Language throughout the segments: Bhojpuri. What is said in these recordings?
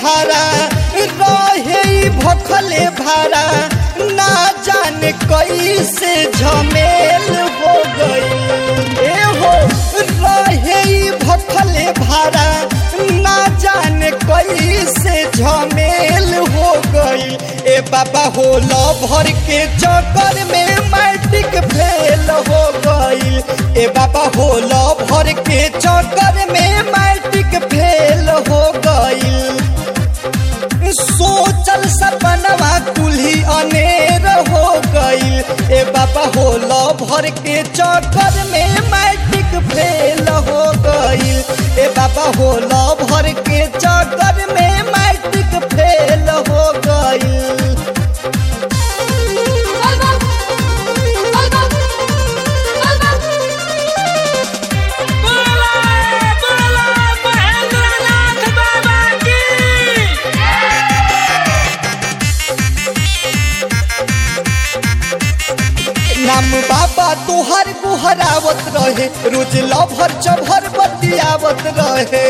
भाड़ा रहे ई भखले भाड़ा ना जाने कैसे झमेल हो गई ए हो रहे ई भखले भाड़ा ना जाने कैसे झमेल हो गई ए बाबा हो लो भर के चक्कर में मैट्रिक फेल हो गई ए बाबा हो लो भर के चक्कर में मैट्रिक फेल हो गई सोचल सपनवा कुल्ही अनेर हो गई ए बाबा हो लो भर के चक्कर में मैट्रिक फेल हो गई ए बाबा हो लो भर के चक्कर में मैट्रिक फेल हो गई बोला बोला महेंद्रनाथ बाबा की नाम बाबा तुहर गुहरावत रहे रोज लभर चभर बतियावत रहे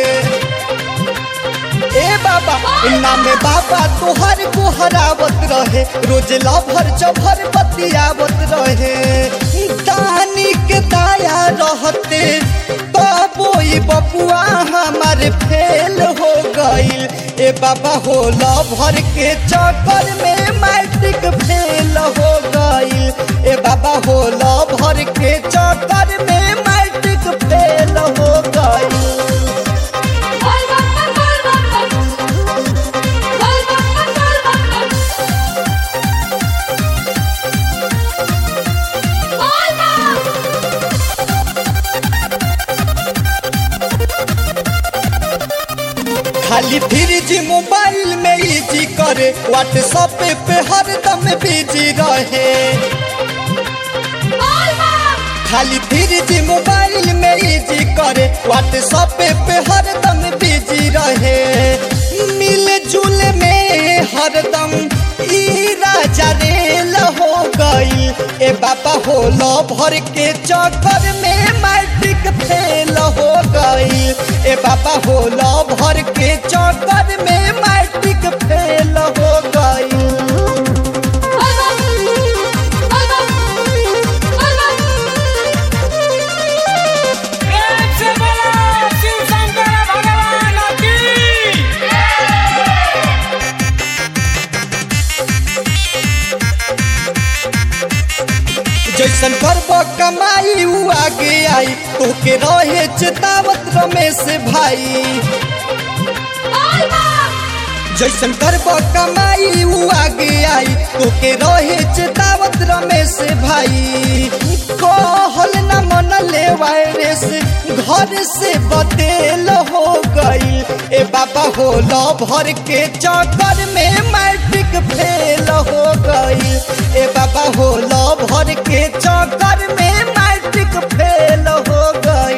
ए बाबा नाम बाबा तुहर गुहरावत रहे रोज लभर चभर बतियावत रहे दानी के दाया रहते तबो ई बपुआ हमार फेल हो गईल ए बाबा हो लभर के चक्कर में मैट्रिक फेल हो गईल ए बाबा हो लभर के चक्कर में मैट्रिक फेल हो गईल खाली फ्रिज मोबाइल में इजी करे व्हाट्सएप पे हरदम बिजी रहे खाली फ्रिज मोबाइल में इजी करे व्हाट्सएप पे हरदम बिजी रहे मिल जुल में हरदम ई राजा रेल हो गई ए बाबा हो लो भर के चक्कर में मैट्रिक फेल हो गई ए बाबा हो लो भर के चक्कर में मैट्रिक फेल हो गई प्रेम से बोला शिव शंकर भगवान की जैसन करब कमाई उ आगे आई तोके रहे चेतावत रमेश भाई जैसन करब कमाई उ आगे आई तोके रहे चेतावत रमेश भाई कहल न मन ले वायरस घर से बतेल हो गई ए बाबा हो लो भर के चक्कर में मैट्रिक फेल हो गई ए बाबा हो लो भर के चक्कर में मैट्रिक फेल हो गई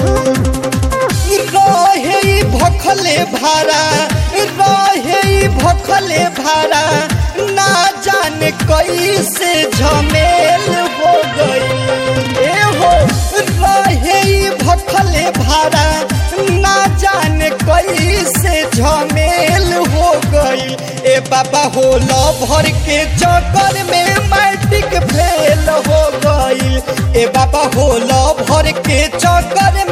रहे ई भखले भाड़ा रहे ई भखले भाड़ा ना जाने कैसे झमेल हो गई ए हो रहे ई भखले भाड़ा ना जाने कैसे झमेल हो गई ए बाबा हो लो भर के चक्कर में मैट्रिक फेल हो गई ए बाबा हो लो भर के चक्कर